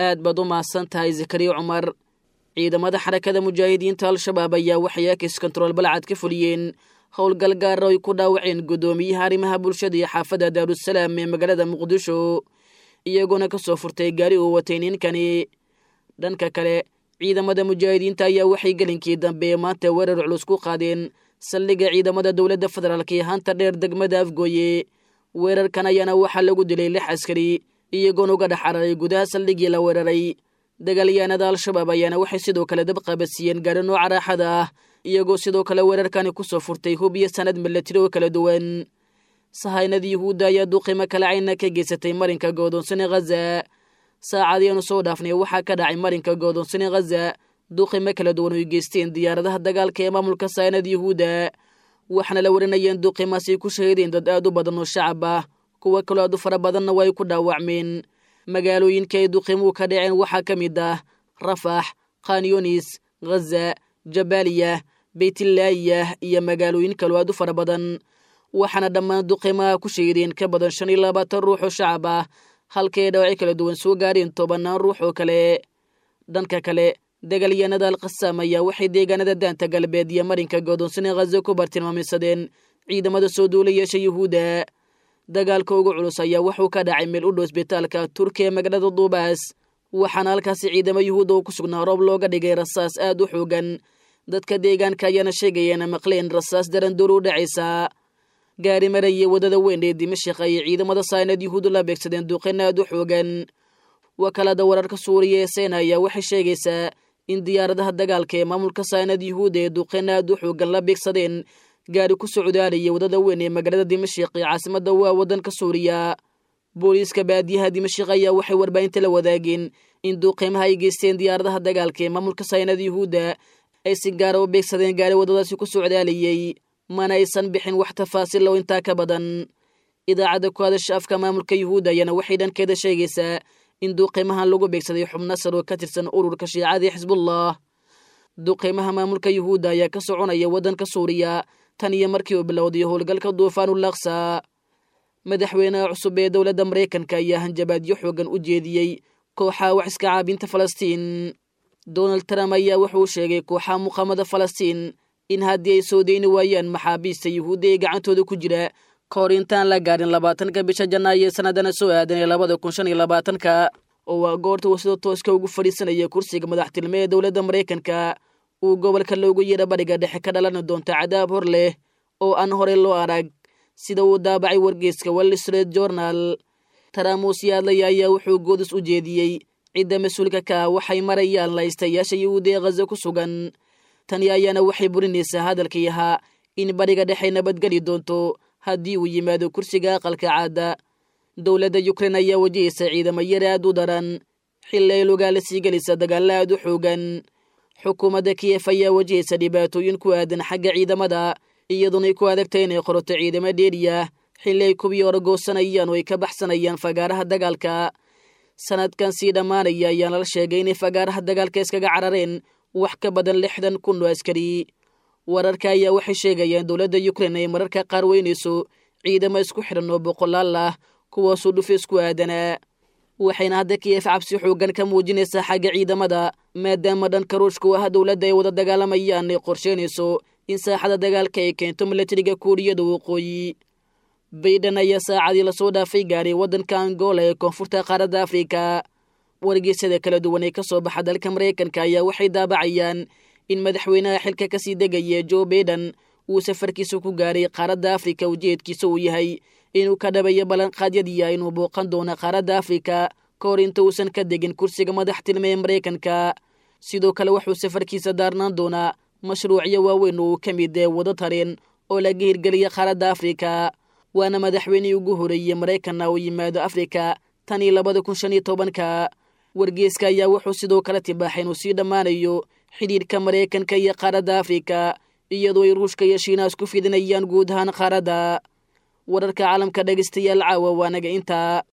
aad baad u mahadsan tahay zakariya cumar ciidamada xarakada mujaahidiinta al-shabaab ayaa waxay akis kontarool balcad ka fuliyeen howlgal gaara ay ku dhaawaceen guddoomiyaha arrimaha bulshada iyo xaafadda daarusalaam ee magaalada muqdisho iyagoona ka soo furtay gaari uu watay ninkani dhanka kale ciidamada mujaahidiinta ayaa waxay gelinkii dambe maanta weerar culus ku qaadeen saldhigga ciidamada dowladda federaalk iyo hanta dheer degmada afgooye weerarkan ayaana waxaa lagu dilay lix askari iyagoona uga dhex cararay gudaha saldhiggii la weeraray dagaalyahanada al-shabaab ayaana waxay sidoo kale dab qabadsiiyeen gaari nooca raaxada ah iyagoo sidoo kale weerarkani ku soo furtay hub iyo sanad milatari oo kala duwan sahaynada yuhuudda ayaa duqimo kale cayna ka geysatay marinka goodoonsane khaza saacadiianu soo dhaafnay waxaa ka dhacay marinka goodoonsane khaza duqimo kala duwan oy geysteen diyaaradaha dagaalka ee maamulka sahaynada yuhuudda waxaana la warinayeen duqimaasi ku shahiideen dad aad u badan oo shacab ah kuwa kaloo aad u fara badanna way ku dhaawacmeen magaalooyinka ay duqimuhu ka dhaceen waxaa ka mid ah rafax khanyunis khaza jabaaliya beytlaayah iyo magaalooyin kaloo aad u fara badan waxaana dhammaan duqimaha ku shahiideen ka badan shan iyo labaatan ruux oo shacab ah halkay dhawacyo kala duwan soo gaareen tobannaan ruux oo kale dhanka kale dagaalyahanada alkhasaam ayaa waxay deegaanada daanta galbeed iyo marinka goodoonsane khaza ku bartilmaameysadeen ciidamada soo duula yeesha yuhuudda dagaalka ugu culus ayaa wuxuu ka dhacay meel u dhow isbitaalka turkiya ee magaalada duubaas waxaana halkaasi ciidamo yuhuudda oo ku sugnaa roob looga dhigay rasaas aad u xoogan dadka deegaanka ayaana sheegayeena maqleen rasaas darandoor u dhacaysa gaari maraya waddada weyn ee dimashik ayay ciidamada saynad yuhuuddu la beegsadeen duqin aad u xoogan wakaalada wararka suuriya ee sena ayaa waxay sheegaysaa in diyaaradaha dagaalka ee maamulka saynad yuhuudda ee duqin aad u xoogan la beegsadeen gaari ku socdaalaya waddada weyn ee magaalada dimashik ee caasimada waa waddanka suuriya booliiska baadiyaha dimashik ayaa waxay warbaahinta la wadaageen in duuqiimaha ay geysteen diyaaradaha dagaalka ee maamulka saynad yuhuudda ay si gaara u beegsadeen gaari waddadaasi ku socdaalayay mana aysan bixin wax tafaasiil oo intaa ka badan idaacadda ku hadasha afka maamulka yuhuudda ayaana waxay dhankeeda sheegaysaa in duuqiimahan lagu beegsaday xubno sar oo ka tirsan ururka shiicadii xisbullah duuqiimaha maamulka yuhuudda ayaa ka soconaya waddanka suuriya tan iyo markii uu bilowday howlgalka duufaanulaksa madaxweynaha cusub ee dowladda maraykanka ayaa hanjabaadyo xoogan u jeediyey kooxaha wax iska caabinta falastiin donald trump ayaa wuxuu sheegay kooxaha muqaamada falastiin in haddii ay soo deyni waayaan maxaabiista yuhuudda ee gacantooda ku jira ka hor intaan la gaadhin labaatanka bisha janaayo ee sanadana soo aadan ee labada kun shan iyo labaatanka oo waa goorta uu sida tooska ugu fadhiisanaya kursiga madaxtilme ee dowladda maraykanka uu gobolka loogu yeedha bariga dhexe ka dhalani doonta cadaab hor leh oo aan horey loo arag sida uu daabacay wargeyska wall street journal taramus yaadlaya ayaa wuxuu goodis u jeediyey cidda mas-uulka ka ah waxay marayaan laystayaasha yuhuudda ee khaza ku sugan tani ayaana waxay burinaysaa hadalkii ahaa in bariga dhexe nabadgeli doonto haddii uu yimaado kursiga aqalka caada dowladda yukrain ayaa wajahaysa ciidamo yar aad u daran xilli ay lugaala sii gelisa dagaalla aad u xoogan xukuumadda kiyef ayaa wajahaysa dhibaatooyin ku aadan xagga ciidamada iyadoonay ku adagtay inay qoroto ciidamo dheeriya xilli ay kubii orogoosanayaan oo ay ka baxsanayaan fagaaraha dagaalka sanadkan sii dhammaanaya ayaana la sheegay inay fagaaraha dagaalka iskaga carareen wax ka badan lixdan kun oo askari wararka ayaa waxay sheegayaan dowladda yukrain ay mararka qaar weynayso ciidamo isku xidhan oo boqolaal ah kuwaasuu dhufeys ku aadanaa waxayna hadda kiyef cabsi xoogan ka muujinaysaa xagga ciidamada maadaama dhanka ruushku ah dowladda ay wada dagaalamayaan ay qorsheynayso in saaxada dagaalka ay keento milatariga kuuriyada waqooyi baydhan ayaa saacadii lasoo dhaafay gaaray waddanka angola ee koonfurta qaaradda afrika wargeysyada kala duwan ee ka soo baxa dalka maraykanka ayaa waxay daabacayaan in madaxweynaha xilka kasii degaya jo baiden uu safarkiisa ku gaaray qaaradda afrika ujeedkiisa uu yahay inuu ka dhabayo ballanqaadyadiia inuu booqan doono qaaradda afrika ka hor inta uusan ka degin kursiga madaxtilme ee maraykanka sidoo kale wuxuu safarkiisa daarnaan doonaa mashruucyo waaweyn oo uu ka mid ee wado tareen oo laga hirgeliya qaaradda afrika waana madaxweynihii ugu horeeyey maraykanna oo yimaado afrika tan iyo labada kun shan iyo tobanka wargeeska ayaa wuxuu sidoo kale tibaaxay inuu sii dhammaanayo xidhiidhka maraykanka iyo qaaradda afrika iyadoo ay ruushka iyo shiinaas ku fidinayaan guud ahaan qaaradda wararka caalamka dhegaystayaal caawa waanaga intaa